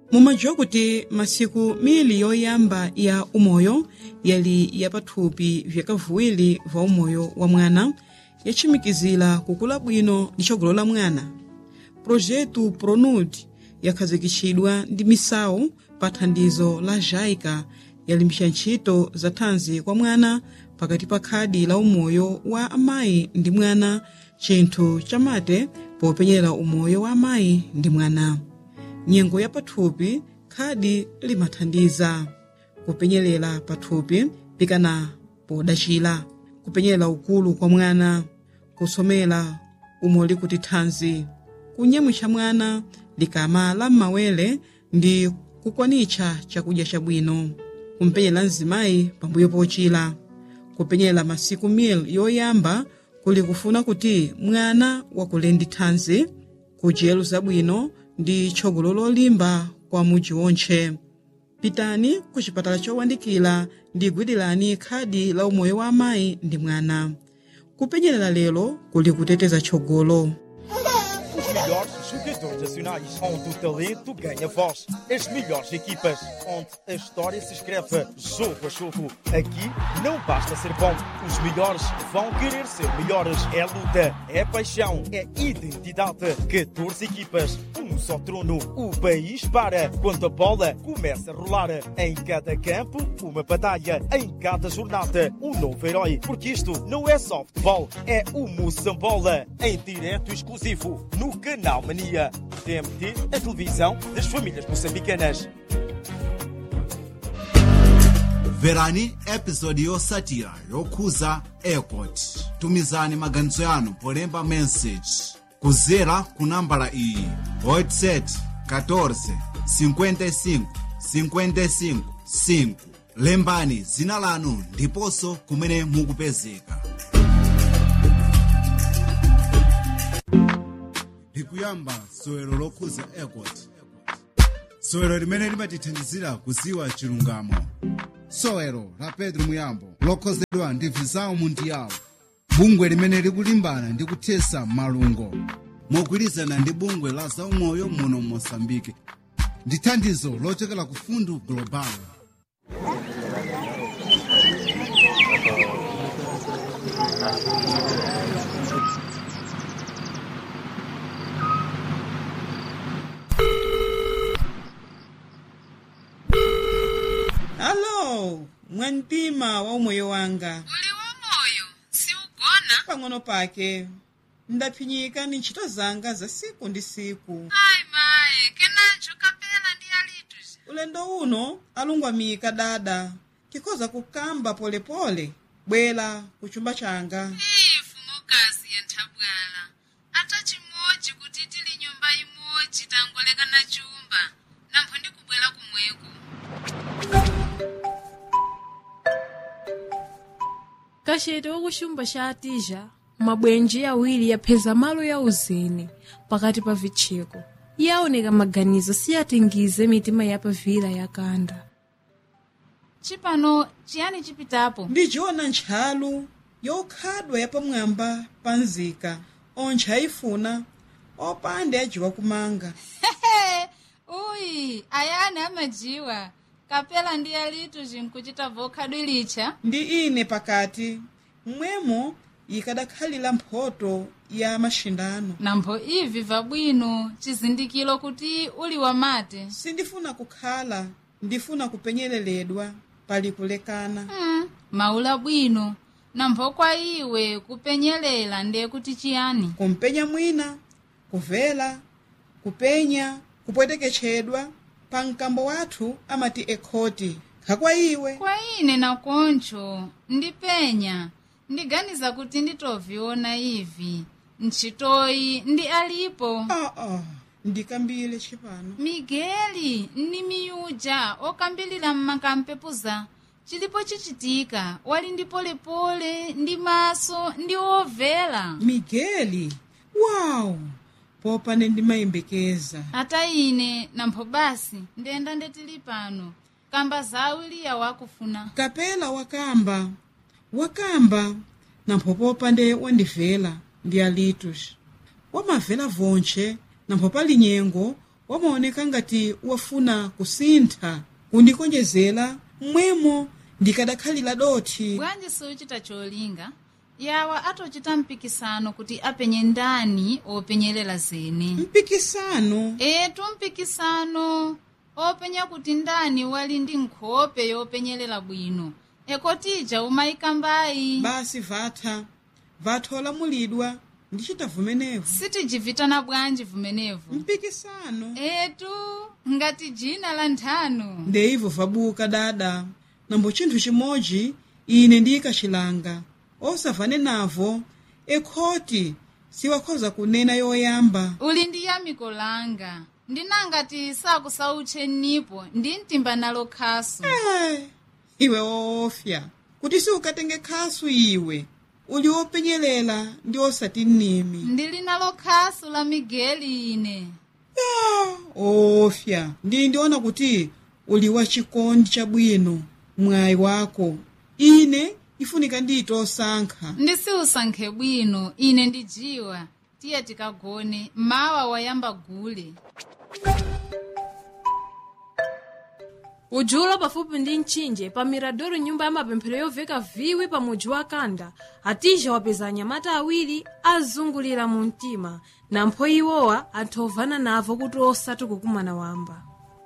mumadziwa kuti masiku mili yoyamba ya umoyo yali yapathupi vyakavuwiri va umoyo wa mwana yachimikizira kukula bwino ndi tsogolo la mwana projetu pronud yakhazikitsidwa ndi misawu pa thandizo la jaica yalimbisa ntchito za thanzi kwa mwana pakati pa khadi la umoyo wa amayi ndi mwana chinthu chamate popenyera umoyo wa amayi ndi mwana nyengo ya pathupi khadi limathandiza kupenyerera pathupi pikana podachira kupenyerera ukulu kwa mwana kusomera umoli kuti thanzi kunyamwitsa mwana likama la m'mawere ndi kukwanitsa chakudya chabwino kumpenyera mzimayi pambuyo pochira kupenyera masiku mil yoyamba kuli kufuna kuti mwana wakule ndi thanzi kudyero zabwino ndi tsogolo lolimba kwa mudzi wontche pitani ku chipatala chowandikira ndi gwirani khadi la umoyo wa amayi ndi mwana kupenyerera lero kuli kuteteza tsogolo Os melhores jogadores nacionais, onde o talento ganha voz. As melhores equipas, onde a história se escreve jogo a jogo. Aqui não basta ser bom, os melhores vão querer ser melhores. É luta, é paixão, é identidade. 14 equipas, um só trono. O país para quando a bola começa a rolar. Em cada campo, uma batalha. Em cada jornada, um novo herói. Porque isto não é só futebol, é o Moçambola. Em direto exclusivo no Canal Mania. TMT, a televisão das famílias moçambicanas. mverani episodi yotsatira yokhuza airport tumizani maganizo yanu polemba message kudzera ku nambala iyi whatsapp 14 55 55 5 lembani dzina lanu ndiponso kumene mukupezeka likuyamba sowero lokhuza airport sowero limene limatithandizira kudziwa chilungamo sowero la pedro muyambo lokhozedwa ndi visao mundial bungwe limene likulimbana ndi kuthesa malungo mogwirizana ndi bungwe la zaumoyo muno mosambike ndi thandizo lochokera ku fundu global alo mwamtima wa umoyo wanga uli wamoyo siugona pang'ono pake ndaphinyika ni ntchito zanga za siku ndi siku ayi maye kenanjo kapela ndi alitu ulendo uno alungwamika dada tikhoza kukamba polepole bwera ku chumba changa ifu mokazi ya nthabwala ata chimodzi kuti tili nyumba imodzi tangolekana chumba nampho ndikubwera kumweko kachete wakuchumba cha atija mabwenji awiri yapheza malo ya uzeni pakati pa vitcheko iye aoneka maganizo siyatingize mitima yapavira yakanda chipano chiyani chipitapo ndijiona ntchalu yokhadwa yapamwamba pa nzika ontche ayifuna opanda ajiwa kumanga uyi ayani amajiwa kapela ndi alitu zinkuchita vokhadwilicha ndi ine pakati mmwemo ikadakhalira mphoto ya mashindano nampho ivi vabwino chizindikiro kuti uli wamate sindifuna kukhala ndifuna kupenyereredwa pali kulekana mm, maula bwino nampho kwa iwe kupenyelela ndiye kuti chiyani kumpenya mwina kuvela kupenya kupweteketchedwa pa mkambo wathu amati ekhoti khakwa iwe kwa ine nakoncho ndipenya ndiganiza kuti nditoviona ivi ntchitoyi ndi alipo aa ah, ah, ndikambile chipano migeli ndi miyuja okambilira mmakampepuza chilipo chichitika wali ndi polepole ndi maso ndi ovela migeli wawu popane ndimayembekeza ata ine nampho basi ndenda ndetili pano kamba zawiliya wakufuna kapela wakamba wakamba nampho popande wandivela ndi alitus wamavela vontche nampho pali nyengo wamaoneka ngati wafuna kusintha kundikonjezera mmwemo ndikadakhalira dothi bwanji siuchita cholinga yawa atochita mpikisano kuti apenye ndani openyerera zene mpikisano etu mpikisano openya kuti ndani wali ndi nkhope yopenyerera bwino ekotija umayika mbayi basi vatha vatha olamulidwa ndichita vumenevu sitijivitana bwanji vumenevu mpikisano etu ngati jina la nthanu ndeivo vabuka dada nambo chinthu chimodzi ine ndiyikachilanga osavane navo ekhoti siwakhoza kunena yoyamba uli ndi yamiko langa ndinangati sakusautche nipo ndi mtimba nalo khasu Eh, iwe woofya kuti siukatenge khasu iwe uli wopenyelela ndi osati nnimi ndili nalo khasu la migeli ine ofya ndi ndiona kuti uli wachikondi chabwino mwayi wako ine ifunika ndiyite osankha ndisiusankhe bwino ine ndijiwa tiye tikagone mawa wayamba gule ujulo pafupi ndi mtchinje pa miradoro nyumba ya mapemphero yoveka viwi pa mudzi wa kanda atija wapeza anyamata awiri azungulira mu mtima nampho iwowa anthu ovana navo kuti osati kukumana wamba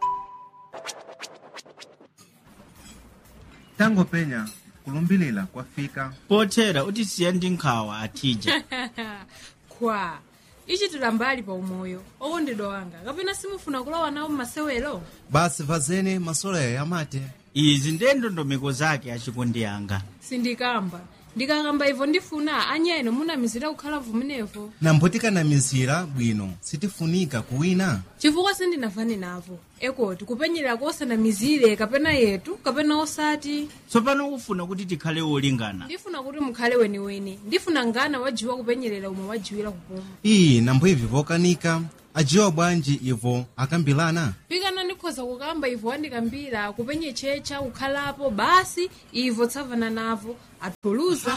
tangopenya kulumbilira kwafika pothera utisiya ndi nkhawa atija kwa ichitira mbali pa umoyo okondedwa wanga kapena simufuna kulowa nawo mmasewero basi vazene masoloya yamate izi ndiye ndondomeko zake achikondi yanga sindikamba ndikakamba ivo ndifuna anyeno munamizira kukhala vumenevo nambo tikanamizira bwino sitifunika kuwina chifukwa sindinavane navo ekoti kupenyerera kosanamizire kapena yetu kapena osati tsopano ufuna kuti tikhale wolingana ndifuna kuti mukhale weniweni ndifuna ngana wajiwa kupenyerera umwe wajiwira kupuma iyi nambo ivi vokanika ajiwa bwanji ivo akambilana pikana ndikhoza kukamba ivo wandikambira kupenye checha kukhalapo basi ivo tsavana navo athuluza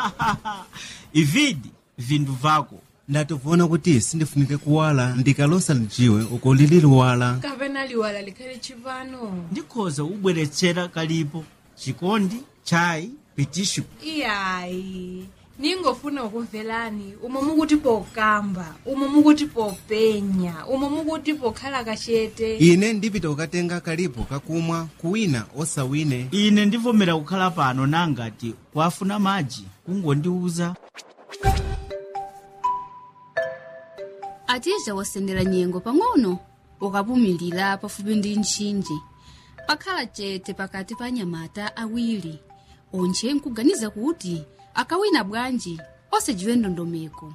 ividi vindu vako ndativona kuti sindifunike kuwala ndikalosa lijiwe uko lili liwala kapena liwala likhale chipano ndikhoza kubweretsera kalipo chikondi chayi pitishu iyayi ningofuna kukumverani umo mukuti pokamba umo mukuti popenya umo mukuti pokhala kachete ine ndipita kukatenga kalipo kakumwa kuwina osawine ine ndivomera kukhala pano nangati kwafuna madzi kungondiuza atija wasendera nyengo pang'ono ukapumilira pafupi ndi ntchinje pakhala chete pakati pa anyamata awiri onje nkuganiza kuti akawina bwanji osajiwe ndondomeko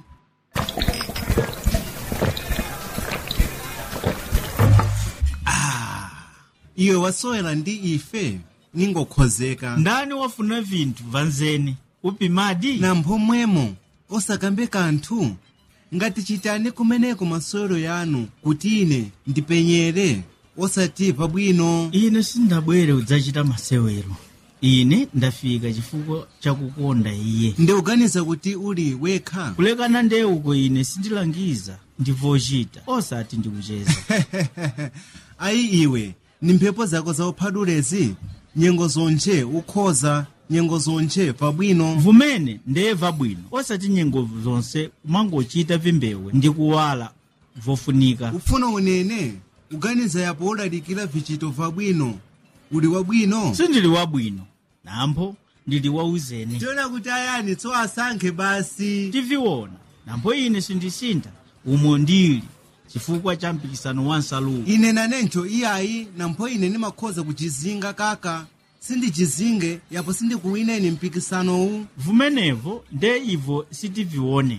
iwe wasowera ndi ife ningokhozeka ndani wafuna vinthu vanzeni upimadi nampho mwemo osakambe kanthu ngati chitani kumeneko masewero yanu kuti ine ndipenyere osati pabwino ine sindabwere kudzachita masewero ine ndafika chifukwa chakukonda iye ndikuganiza kuti uli wekha kulekana ndeuko ine sindilangiza ndivochita osati ndikucheza ayi iwe ni mphepo zako zauphadulezi nyengo zonje ukhoza nyengo zonje pabwino vumene ndeyeva bwino osati nyengo zonse kumangochita vimbewe ndi kuwala vofunika ufuna unene kuganiza yapo udalikira vichito vabwino uli wabwino sindili wabwino nampho ndili wauzeni tiona kuti ayani tso asankhe basi tiviona nampho ine sindisintha umo ndili chifukwa cha mpikisano wa nsaluwo ine nanencho iyayi nampho ine ndimakhoza kuchizinga kaka sindichizinge yapo sindikuwineni mpikisanowu vumenevo nde ivo sitivione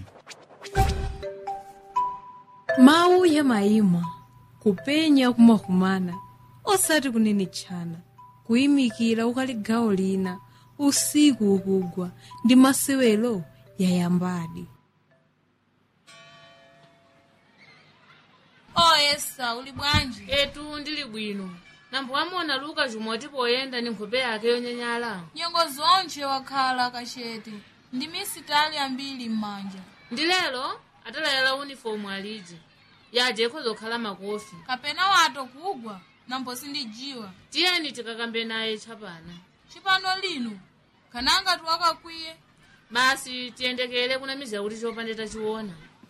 mawu ya mayimwa kupenya kumakumana osati kunenetchana kuyimikira ukali gawo lina usiku ukugwa ndi masewero yayambadi oyesa uli bwanji etu ndili bwino nambo amona luka jumoti poyenda ni nkhope yake yonyanyala nyengo zonche wakhala kachete ndi misitali ambiri m'manja ndi lero atalayala unifomu aliji yaje ikhoza kukhala makofi kapena wato kugwa nambo sindijiwa tiyeni tikakambe naye tchapana chipano lino kananga tiwakakwiye basi tiyendekere kunamiza kuti chopande tachiona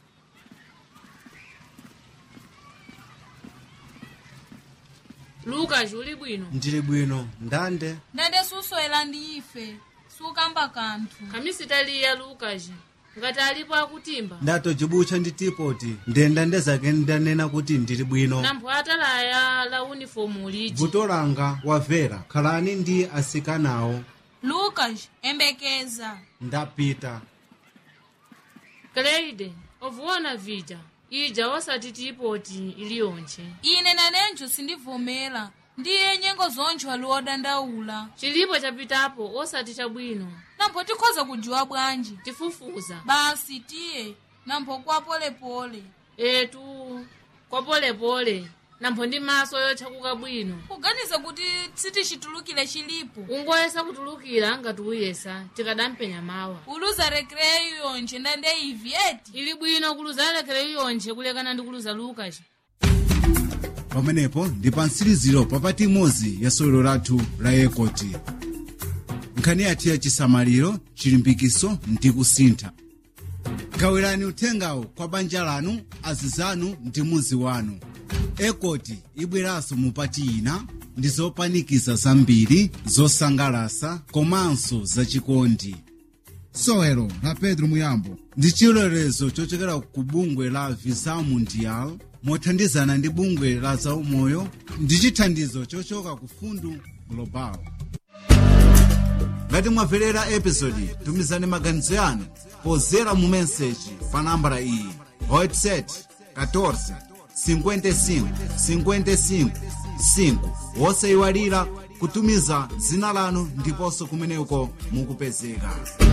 lukas uli bwino ndili bwino ndande ndende suswera ndi ife sukamba kanthu khamisitaliya lukas ngati alipo akutimba ndatojibucha ndi tipoti ndenda ndezake ndanena kuti ndili bwino nampho atalaya la unifomu liji vuto langa wavera khalani ndi asikanawo lukas embekeza ndapita kleide ovuona vija ija osati tipoti iliyonche ine nanenjo sindivomera ndiye nyengo zonjo ali odandaula chilipo chapitapo osati chabwino nampo tikhoza kujiwa bwanji tifufuza basi tiye nampo kwa polepole etu kwa polepole nampho ndi maso yotchakuka bwino kuganiza kuti sitichitulukire chilipo ungoyesa kutulukira ngati uyesa tikadampenya mawa uluza rekreyo yonje ndande ivi eti ili bwino kuluza lekere iyonje kulekana ndi kuluza lukas pamenepo ndi pa mtsiriziro papati imodzi ya sewero lathu la yekoti nkhani yathu ya chisamaliro chilimbikiso ndi kusintha gawirani uthengawo kwa banja lanu azizanu ndi muzi wanu ekoti ibweranso mupati ina ndi zopanikiza zambiri zosangalasa komanso zachikondi sewero la pedro muyambo ndi chilolezo chochokera ku bungwe la visa mundial mothandizana ndi bungwe la zaumoyo ndi chithandizo chochoka ku fundu global ngati mwamverera episodi tumizani maganizo yanu pozera mu meseji pa nambala iyi website 14 55 55 5 wosayiwalira kutumiza dzina lanu ndiponso kumeneko mukupezeka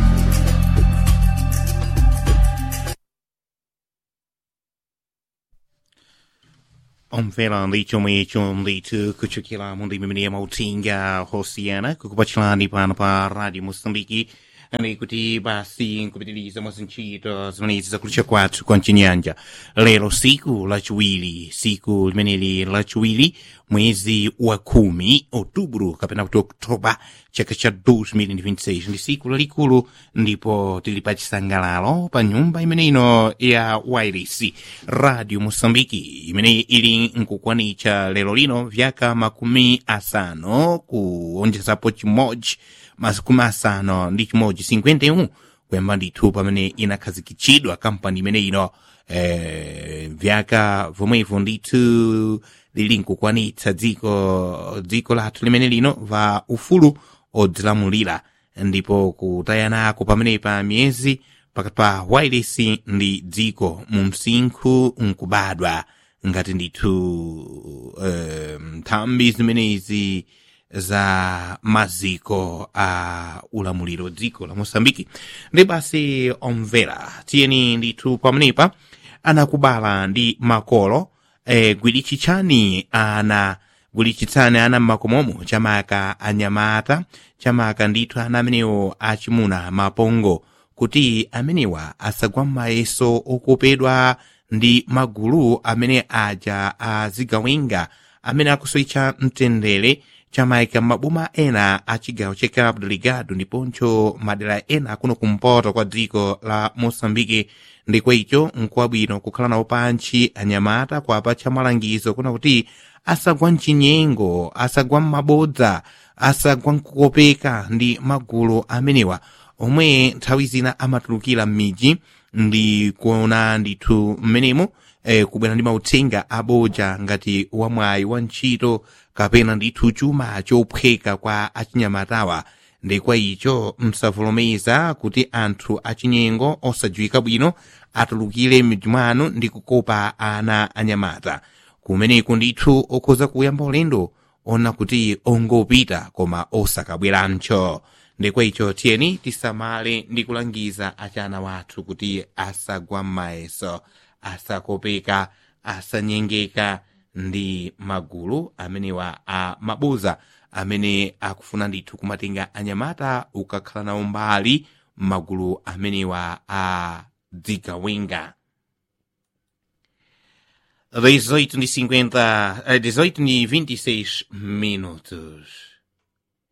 omvera ndi chomwe icho ndithu kuchokera mu ndimi imene yamautenga hosiyana kukupachirani pano pa radio mosambiki ndi kuti basi nkupitiriza mwa zintchito zimenezi zakulicha kwathu kwa mchinyanja lero siku lachiwiri siku limeneli lachiwiri mwezi wa kumi outubro kapena kuti oktoba chaka cha 2026 ndi siku lalikulu ndipo tili pa chisangalalo pa nyumba imene ino ya wireless radio mosambiki imene ili nkukwanitcha lero lino vyaka makumi asanu kuonjezapo chimodzi makumi asanu ndi chimodzi 51 kuyamba ndithu pamene inakhazikitchidwa kampani imene ino eh, vyaka vomwevo ndithu lili nkukwanitsa dziko dziko lathu limene lino va ufulu odzilamulira ndipo kutayanako pamenepa miyezi pakati pa wireless ndi dziko mu msinkhu nkubadwa ngati ndithu eh, nthambi zimenezi za maziko a ulamuliro dziko la mosambiki ndi basi omvera tiyeni ndithu pamenepa anakubala ndi makolo e, gwirichitchani ana gwirichitsani ana mmakomomo chamaka anyamata chamaka ndithu ana amenewo achimuna mapongo kuti amenewa asagwa m'mayeso okopedwa ndi magulu amene aja azigawenga amene akusoitcha mtendere chamaika maboma ena a chigawo cha cabo delgado ndiponso madera ena kuno kumpoto kwa dziko la moçambike ndikwa icho nkwabwino kukhala nawo pantchi anyamata kwapa cha malangizo kuna kuti asagwa mchinyengo asagwa m'mabodza asagwa mkukopeka ndi magulu amenewa omwe nthawi zina amatulukira m'midzi ndi kuona ndithu mmenemo eh, kubwera ndi mauthenga abodza ngati wamwayi wa ntchito kapena ndithu chuma chophweka kwa achinyamatawa ndikwa icho msavomereza kuti anthu achinyengo osadziwika bwino atulukire m'midzi mwanu ndi kukopa ana anyamata kumeneku ndithu okhoza kuyamba ulendo ona kuti ongopita koma osakabwerancho ndikwa icho tiyeni tisamale ndi kulangiza achana wathu kuti asagwa m'mayeso asakopeka asanyengeka ndi magulu amenewa a mabuza amene akufuna ndithu kumatenga anyamata ukakhala nawo mbali magulu amenewa a dzigawenga 18 e 50, eh, 18 e 26 minutos.